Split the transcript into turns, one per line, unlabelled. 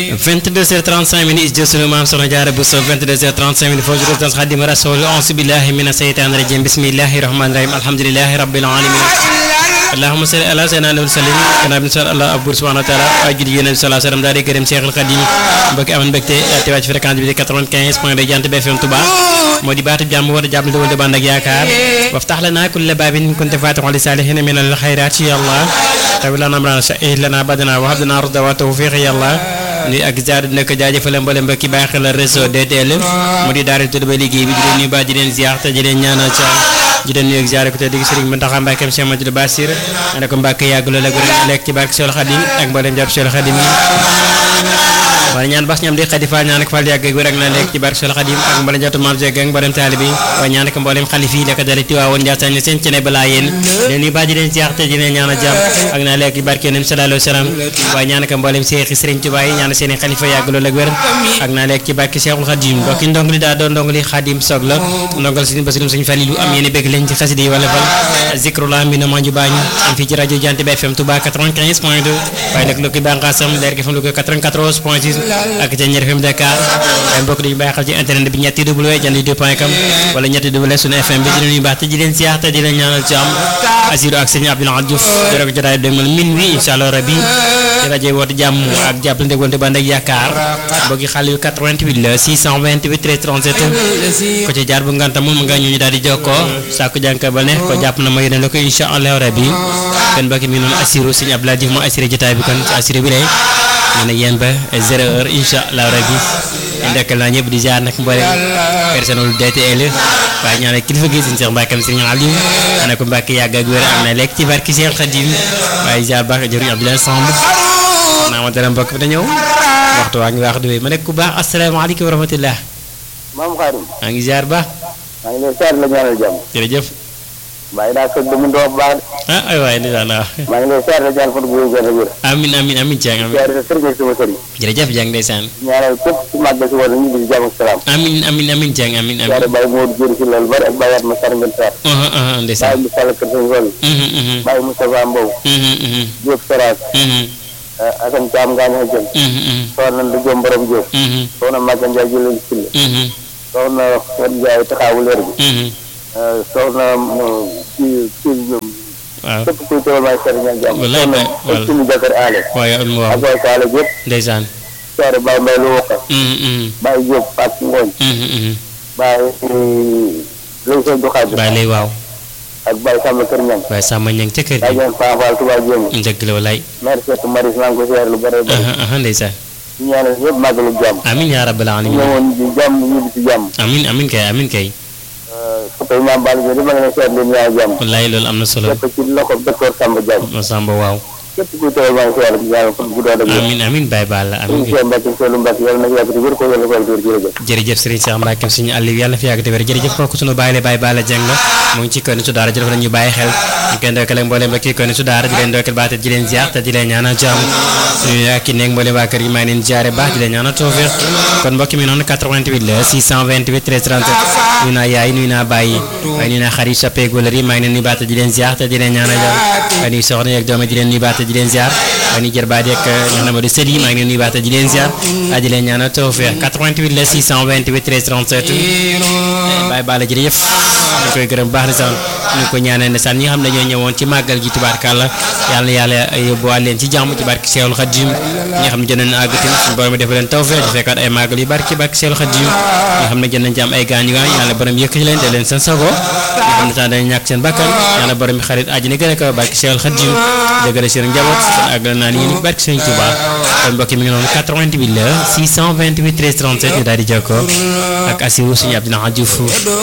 22h35 minutes jël sunu maam soxna Jaara Buso 22h35 minutes foofu résidence Xaadimu Rasuul auzu billahi mina seytaani rajim bismillahi rahmaani rahim alhamdulillahi rabbil alamin allahumma salli ala sayyidina nabi sallim gannaaw bi ñu sant Allah abur subhanahu wa taala ay julli yéen bi sallallahu alayhi wa sallam daal di gërëm Cheikhul Khadim mbokki amoon mbégte teewaat ci fréquence bi di 95 point de Jant bi FM Touba moo di baatu jàmm war a jàmm di band ak yaakaar waftax lana kulla baabin kunta faatixan li saalihiina min al xayraat ya Allah tawi lana amrana sahih lana badana wa hab lana rusda wa tawfiq ya Allah nuy ak ziar dina ko jaajëfal mboolem mbokki bàyyi xel réseau DTL mu di daara tudd ba liggéey bi di leen nuyu ba di leen ziar te di leen ñaanal ca di leen nuyu ak ziar ko te digg Sëriñ Mountakha Mbacké Cheikh Madou Bassir ana ko Mbacké yàgg loolu ak wér lekk ci barke Seul Khadim ak mboolem jàpp Seul Khadim yi waaye ñaan bas ñam di xadi fa ñaan ak fal yàgg ak wér ak na lekk ci barke Seul Khadim ak mboolem jàpp maam Jeeg ak mboolem taalibe yi waaye ñaan ak mboolem xalif yi la ko dale Tiwaawoon Njaasaan seen ci ne balaa yéen leen nuyu ba di leen ziar te di leen ñaanal jàmm ak na lekk ci barke Yonent sallallahu alayhi wa sallam waaye ñaan ak mboolem Seex Sëriñ Tuubaa yi ñaan seen xalifa yàgg loolu ak wér ak naa lekk ci barke Cheikhul Khadim mbokki ndong li daa doon ndong li Khadim soog la ndongal suñu basirum suñu falilu am yéen bëgg leen ci xasida yi wala fal zikrullah mi na manju baañ am fii ci rajo Jant bi FM Touba 95 point 2 waaye nag lu ko bànqaasam leer gi FM lu ko 94 point 6 ak ca ñeer FM Dakar waaye mbokk dañu bàyyi xel ci internet bi ñetti w jant point com wala ñetti w suñu FM bi di leen baax te di leen siyaar te di leen ñaanal ci am asiru ak sëñ Abdoulaye Diouf dara ko jotaay dégmal min wi incha allah rabbi ci rajo woote jàmm ak jàppalante wante band ak yaakaar mbokki xale yu 88 la 628 13 37 ko ci jaar bu nganta moom nga ñu daal di jokkoo saa ko jànka ba ne ko jàpp na ma yéene la ko incha allah rabbi kon mbokki mi noonu assiré sëñ Abdoulaye Diouf moo assuré jotaay bi kon ci assuré bi lay ñu ne yéen ba zéro heure incha allah rabbi ndekkal naa ñëpp di jaar nag mboolem personnel DTL waaye ñaanal kilifa gi sëñ Cheikh Mbacke sëñ Aliou ana ko Mbacke yàgg ak wér am na lekk ci barki Cheikh Khadim waaye jaar baax jëriñ Abdoulaye Samb naa ma dara mbokk bi da ñëw waxtu waa ngi wax du ma nekk ku baax asalaamaaleykum wa rahmatullah
maam Xaadim
maa ngi ziar baax
maa ngi lay seet la ñaanal jàmm
jërëjëf
bàyyi naa sëg mu doo baax
ah ay waay ndeysaan waaw
maa ngi lay seet la ñaan fan bu gën a wér
amin amin amin Dieng amin
seet sa sëriñ ak sama sëriñ
jërëjëf Dieng ndeysaan
ñaanal képp ci màggal si wala ñu ngi jàmm ak salaam
amin amin amin Dieng amin amin
seet bàyyi Modou Diori si loolu bari ak bàyyi at ma sar ngeen seet
ah ah ndeysaan
bàyyi mu sall kër sëñ Fall
mhm mhm
bàyyi Moustapha Mbow
mhm mhm
Diop Seras
mhm
Assane Thiam Ngaañ Jëm
mhm mhm
soxna Ndu Jom Borom Diop
mhm
soxna Maga Ndiaye jëleen Sille
mhm
soxna Fat Ndiaye taxaawu leer bi
mhm
soxna kii kii
waaw
képp kuy teewal maay seet ñaan jàmm
Wallaay
soxna
waay,
ak suñu jàkkar aale
waaye am waaw
ak waay kaale yëpp
ndeysaan
seere Baye Mbaye lu wokka
mhm mhm
Baye Diop ak Ngooñ
mhm mhm
Baye Lay Sey Duxaaj
bàyyi lay waaw
ak Baye Samba Kër Ñang
waaye sàmm ñang ca kër
Baye
gi
Dieng Fanfal Touba Jéem
dëgg la walaay
maire Seck Maris maa ngi ko seer lu bare bare
aha aha ndeysaan
ñu ñaanal ñëpp màggalu jàmm
amin yaa rabbal alamin
ñëwoon ci jàmm ñibbi ci jàmm
amin amin kay amin kay
soppe Maam Balla Diop di ma ngi seet leen ñaan jàmm
wallaay loolu am na solo
képp ci loxo docteur Samba Diagne
ma sàmba waaw
képp kuy teewal maa ngi seer ñaan fan bu doon ak yéen
amin amin Baye Balla amin
suñu Cheikh Mbacke Seydou Mbacke yàlla na fi yàgg di wér ko yàlla na ko yàgg di wér jërëjëf
jërëjëf Serigne Cheikh Mbacke suñu àll yàlla na fi yàgg te wér jërëjëf kooku sunu bàyyi la Baye Balla Dieng la mu ngi ci kër su daara jërëf nañu bàyyi xel ñu koy ndokkale ak mboolem ba kii kër su daara di leen ndokkale baate di leen ziar te di leen ñaanal jàmm suñu ak ki nekk mboolem waa kër gi maa ngi leen ziare baax di leen ñaanal tawfiq kon mbokk mi noonu 88 la 628 13 37 nuyu naa yaay nuyu naa bàyyi waaye nuyu naa xarit soppeeku wala ri maa ngi leen nuyu baate di leen ziar te di leen ñaanal jàmm waaye nuyu soxna yeeg doom di leen nuyu baate di leen ziar waaye nuyu jërbaat yeeg ñoo na ma di sët yi maa ngi leen nuyu baate di leen ziar di leen ñaanal tawfiq 88 la 628 13 37 Baye Balla jërëjëf ñu koy gërëm baax na sax ñu ko ñaanal ne sax ñi nga xam ne ñoo ñëwoon ci màggal gi tubaarkàlla yàlla na yàlla yóbbuwaat leen ci jàmm ci barke Seexul Xadim ñi nga xam ne jot nañu àgg tamit suñu borom def leen tawfeex di fekkaat ay màggal yu barke barke Seexul Xadim ñi nga xam ne jot nañ ci am ay gaañu gaañ yàlla borom yëkkati leen de leen seen sago ñi nga xam ne sax dañu ñàkk seen bakkan yàlla borom mi xarit àjjana gën a kaw barke Seexul Xadim dëgëral seen njaboot kon àgg naa ni yéen barke Sëriñ Tuubaa kon mbokk mi ngi noonu 88 la 628 13 37 ñu daal di jokkoo ak Assirou suñu Abdoulaye Diouf